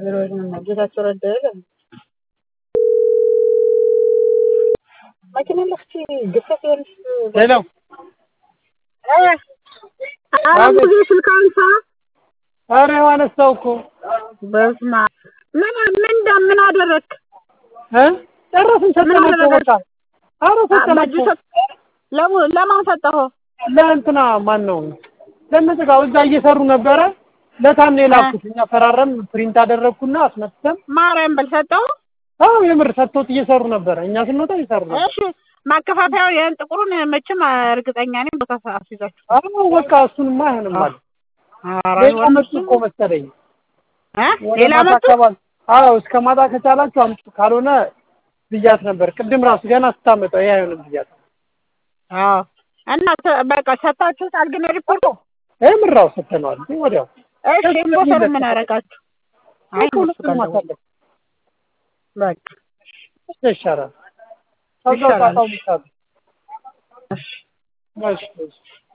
ቢሮውን ጌታቸው ረዳ የለም መኪና ለፍቺ ግፈት የሆንሽ ሄሎ አሁን ጊዜ ስልክ አንሳ። ኧረ አነሳው እኮ በስመ አብ ምን ምን ምን አደረግክ? እ ጨረስን ሰጠናቸው በቃ ኧረ ሰጠናቸው ለሙ- ለማን ሰጠኸው? ለእንትና ማን ነው ለነጥቃው እዛ እየሰሩ ነበረ ለታን የላኩት እኛ ፈራረም ፕሪንት አደረግኩና አስመጥተን ማርያም በል ሰጠኸው? አዎ የምር ሰጥቶት እየሰሩ ነበረ እኛ ስንወጣ እየሰሩ ነበር እሺ ማከፋፈያው ያን ጥቁሩን መቼም እርግጠኛ ነኝ ቦታ አስይዛችሁ አዎ በቃ እሱንማ አይሆንም አለ ኧረ ሌላ መጡ እኮ መሰለኝ እ ወደ ሌላ ማታ መጡ አካባቢ አዎ እስከ ማታ ከቻላችሁ አምጡ ካልሆነ ብያት ነበር ቅድም ራሱ ገና ስታመጣው ይሄ አይሆንም ብያት አዎ እና ተ- በቃ ሰጣችሁታል ግን ሪፖርቱ የምራው ሰጥተነዋል እንዴ ወዲያው እሺ ኢንቮተሩ ምን አደረጋችሁ? አይ እነሱ ሁለቱንም ጋር ደውል። ማሳለፍ በቃ ይሻላል ከዛው ይሻላል። ጣጣው ይሻላል እሺ እሺ እሺ